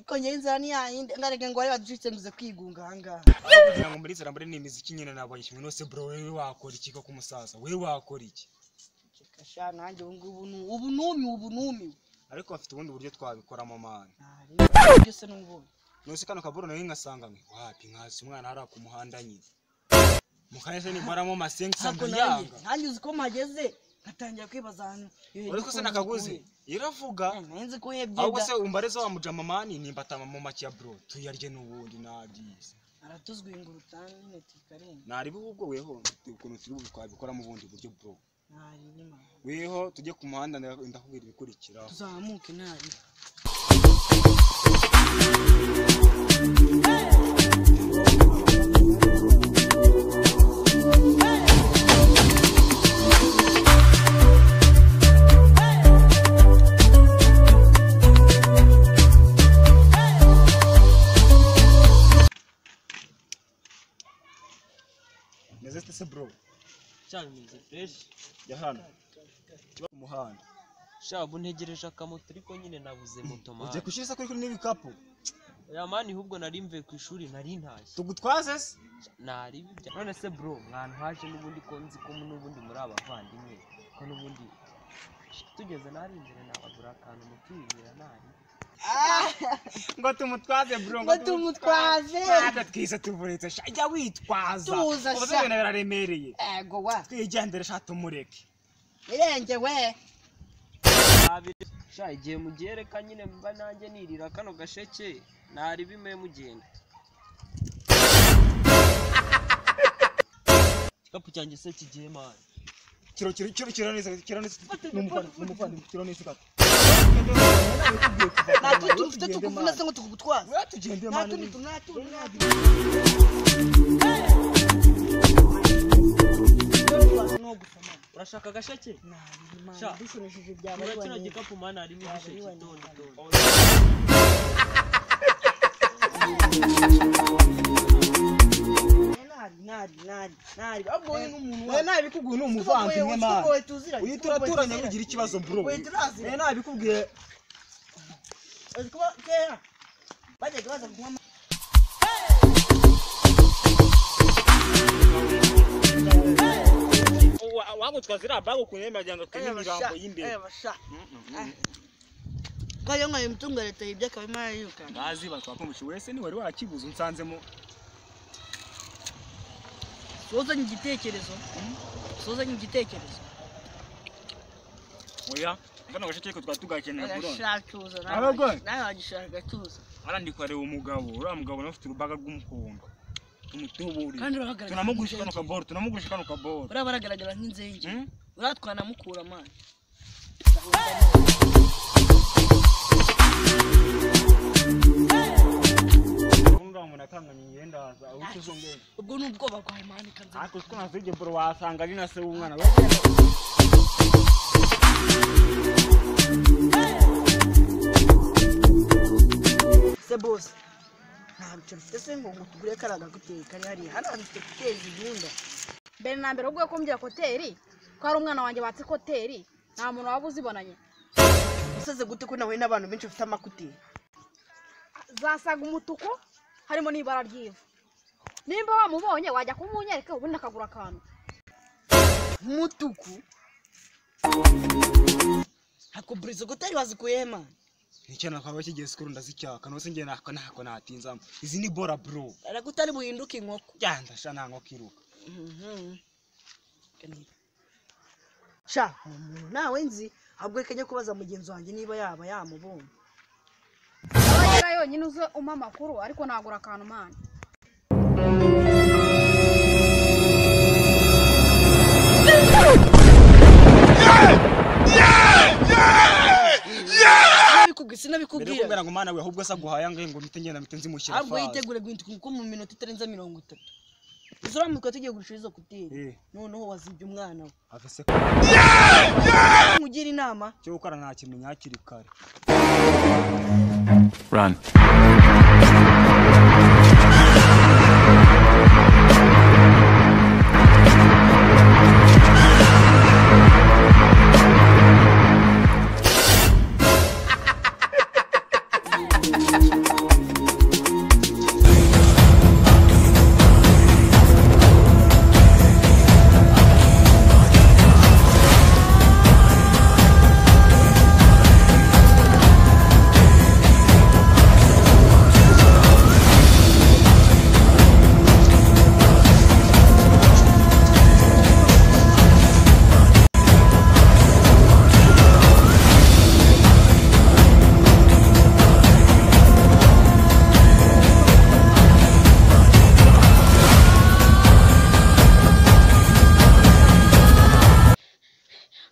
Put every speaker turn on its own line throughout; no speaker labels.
tanzania indarege ngo bari baducitse kwigunga ahangaha
kugira ngo muri iterambere ni imiziki nyine ntabwo kimwe nose bro wewe wakora iki koko umusaza wewe wakora iki
Ceka sha nanjye ubu ngubu nu- ubu numiwe ubu numiwe
ariko bafite ubundi buryo twabikoramo mani
Ntareba byose n'ubundi
nose kano kaburo nawe ngasanga mwe wapi nkazi umwana hariya ku muhanda nyine mu kanya se nimaramo masengisa
ntabwo
ngo
nanjye
yanga
nanjye uzi ko mpageze nkatangira kwibaza ahantu iyo
uri ko se
helikopter
nakaguzi
iguye.
iravuga
Eh, nari nzi ko uhebye
ahubwo
da.
se umbareze wa mujama mani nimba atama mu make ya bro tuyarye n'ubundi nabyize
aratuzwinguruta nyine tikarenga
nari bihugu weho ukuntu turi bu- twabikora mu bundi buryo bro
ntari nyuma
weho tujye ku muhanda nda- ndakubwira ibikurikiraho
tuzamuke nabi
meze site se bro
cyane imeze fresh
ya hano kiba ku muhanda
shabu ntegereje akamoto ariko nyine nabuze moto
ugiye
mani
kwishyura kuri kuri n'ibikapu
oya mani ahubwo nari mvuye ku ishuri nari ntashye
tugutwaze se
nari bijya none se bro mwanhaje n'ubundi ko nzi ko n'ubundi muri abavandimwe ko n'ubundi tugeze nari imbere nabagura akantu mutubibwira nari
ngo tumutwaze bro
ngo tumutwaze
ntabwo twize tuvuretse sha jya witwaza
Tuza,
ubu se
sha.
ibintu biraremereye
ego wa
twigendere sha tumureke
irenge we
Abiri- sha igihe mugiye reka nyine mba nanjye nirira kano gasheke nari bimuye mugenda igikapu cyanjye se kigiye mani
kiro kiro kiro kiro neza kiro neza n'umuvandimwe n'umuvandimwe kiro neza gato
natwe tufite tukuvuna se ngo tukugutwaze
wewe tugende
nta
mani
tundi tuntu nta tundi nta tundi
urashaka agasheke
Nta
Sha.
dushimishije byaba
Kura
ari
kino
wanyu
gikapu mani harimo
Yaba
ibisheke
ari
toni toni
ntari ntari ntari ntari ahubwo wowe nk'umuntu
wewe nabikubwiye ni umuvandimwe mani uyu turaturanye ugira ikibazo bro
Uyu turaziranye.
wewe nabikubwiye
uzi kuba kera bajyaga baza kunywa amata
wagutwa ziriya bag ukuntu yemerera ngo
Eh, basha, eh, basha. ko iyo nkoye imitungo ya leta yibye akaba imara yirukana
ngazi batwakumvishe wese ni wari wakibuze unsanzemo
suzanye igitekerezo suzanye igitekerezo
oya kano gace keko twari tugakenera burona
arashatuza
Abagore.
nawe wagishaka agatuza
arandi kwareba umugabo uriya mugabo nawe ufite urubaga rw'umuhondo tumutuburire
kandi urahagaragara
tunamugurisha kano kaboro tunamugurisha kano kaboro
uriya baragaragara nk'inzenge
Hmm?
uratwara mukura amazi
ubundi wa muntu akanganya imyenda waza awuca uzongera
ubwo ni ubwoba bwawe mani kanze
ariko utwo nazo iryo boro wasanga ari na se w'umwana we
se bose ntabyo mfite se ngo ngo tugure karaga guteye kari hariya hano hantu twe guteza igihunda
mbere na mbere ubwo yakombye koteri ko hari umwana wanjye batse koteri nta muntu waba uzibonanye
useze gute ko nawe n'abantu benshi bafite amakuteri
zasaga umutuku harimo n'ibara ry'ivu nimba wamubonye wajya kumunyereka ubundi akagura akantu
mutuku hakuburiza gutari wazikuye mani
icyana twaba kigiye sikuru ndazicyaka nose ngiye nako nako natinzamo izi ni bora bro
aragutari buhinduke inkoko
yandasha ntango kiruka
Mhm. sha uwo muntu nawe nzi ahubwo reka njye kubaza mugenzi wanjye niba yaba yamubonye
aba yera yonyine uze umpa amakuru ariko nagura akantu mani
sinabikubwiye
mbere yo
sinabikubwira
kumbera ngo mana we ahubwo se aguhaye ngo ngo mpite ngenda mpite nzimushyira
ahubwo
faze
yitegure guhinduka kuko mu minota itarenze mirongo itatu uzamuka tugiye gurisha izo kuteri
eh
noneho wazibye umwana we
afese
mugira inama
cyo gukora nakimenya hakiri kare
Run.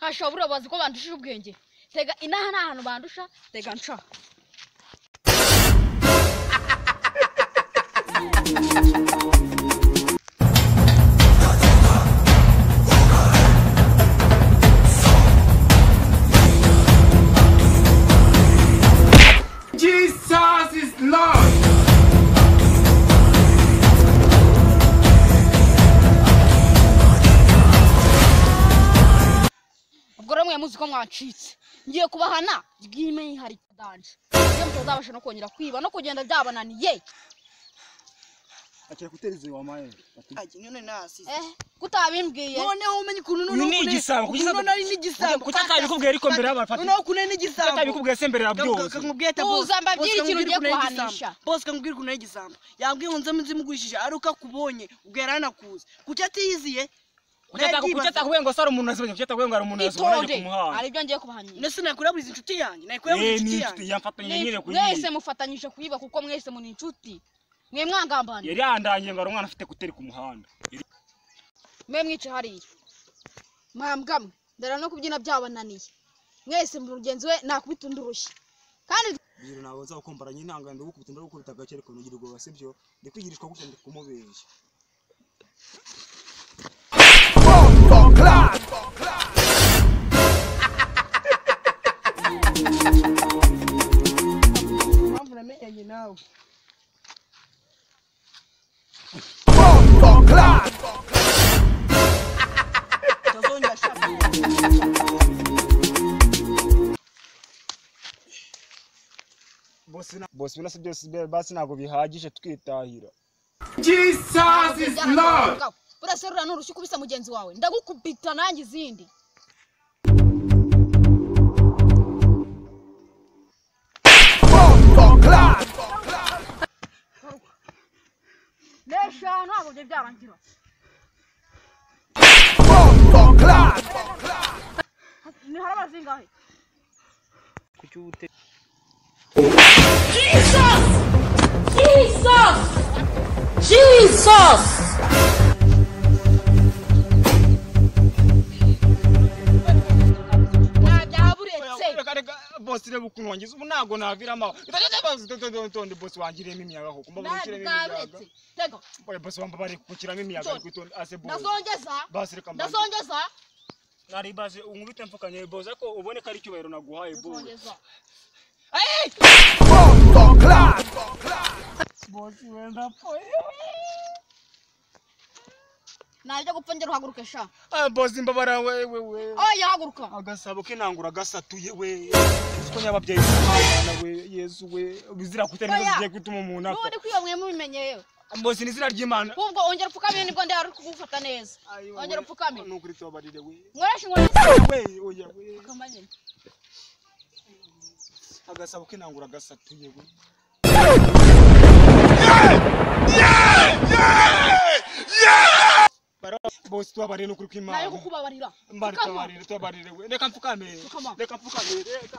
bandusha buriya bazi ko bandushije ubwenge tega inaha ni ahantu bandusha tega nca
Jesus is Lord.
ubwo rero mwe muzi ko mwacitse ngiye kubahana bw'imyihariko danje iyo mutazabasha no kongera kwiba no kugenda byabananiye
acha kuteleza wa maye
nyine nasize
eh kutabimbwiye
noneho umenye ukuntu
Uyu ni igisambo, kuki
ukuntu
igisambo-
nari n'igisambo
kuki atabikubwira ariko mbere y'abantu, Fati?
noneho ukuntu nari n'igisambo
atabikubwira se mbere ya byose
kakakubwita
Tuza mbabwire ikintu ugiye kuhanisha.
bose kakubwira ukuntu ari igisambo yambwiye ngo nze munsi mugurishije ari uko akubonye ubwo yari anakuzi kuki atiyiziye
Kuki ataku- kuki atakubwiye ngo sara umuntu azibonye kuki atakubwiye ngo hari umuntu
itonde
yazibonye ku muhanda
aribyo ngiye kubahanira
ndetse nakuraburiza inshuti yanjye nakuraburiza
Eh, ni
inshuti yanjye
inshuti yamfatanye nyine kuri
mwese mufatanyije kuyiba kuko mwese muri inshuti mwe mwangambaniye
yari yandangiye ngo hari umwana afite kuteri ku muhanda
mwe mwica hariya mwambwa mwe ndara no kubyina byabananiye mwese mugenzi we nakubita undi urushyi kandi
biro nawe nzakombaranya intanga ndagukubita ndagukubita gake ariko nugira ubwoba sibyo ndikwigirishwa gutya ndi kumubeshya
mpamvu namenyanye nawe utazongera ashaka
bose birasa byose basi ntabwo bihagije twitahira
Jesus is Lord.
uraserura n'urushyi ukubise mugenzi wawe ndagukubita nanjye izindi neshanu ntabwo byari byarangira ni hari abazingahe
kuki uba ute
ntabyaburetse
bose reba ukuntu wangize ubu ntabwo naviramo aho itonde bose wangiriyemo imiyaga koko mbabona ushyiramo imiyaga
ntabyaburetse tega
Oya, bose bamba bari gukiramo imiyaga ariko itonde ase bose
ndazongeza
basi reka mbanze
ndazongeza
nari base unkubite mfukanye bose ariko ubone ko ari icyubahiro naguhaye bose
ndazongeza
bose wenda
najya gupfa ngera uhaguruke sha
bose imbabara wewe we
oya haguruka
agasabo ke nangura agasatuye we uzi ko nyababyeyi b'Imana we yezu we bizira kutari
Oya.
ibibazo bigiye gutuma umuntu apfa
n'ubundi kwiba mwe mubimenye yewe
bose ni izina ry'imana
ahubwo ongera upfukamye nibwo ndeba ari kugufata neza ongera upfukamye
nukuri tubabarire we
mworeshe inkoni
we oya we
zikamanye
agasabo ke nangura agasatuye we Bara- bose tubabarire nukuri kw'imana
nayo kukubabarira
mbari
Pfukama.
tubabarire tubabarire we reka mfukame
Pfukama.
reka mfukame reka